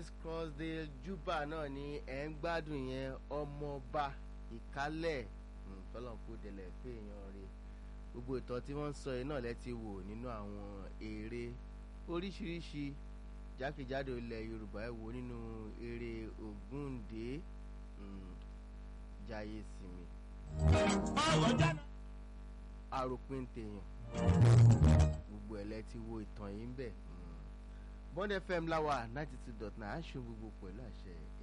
crossdale juba náà ni ẹ̀ ń gbádùn yẹn ọmọọba ìkálẹ̀ tọ́lọ́nkú délẹ̀ pé èèyàn rè gbogbo ìtàn tí wọ́n ń sọ yìí náà lẹ́ ti wò nínú àwọn eré oríṣiríṣi jákèjádò ilẹ̀ yorùbá ẹ̀ wò nínú eré ògúndé jayé sinmi àròpin tèèyàn gbogbo ẹ̀ lẹ́ ti wo ìtàn yìí ń bẹ̀ bond fm láwà ninety two dot nine aṣọ gbogbo pẹ̀lú àṣẹ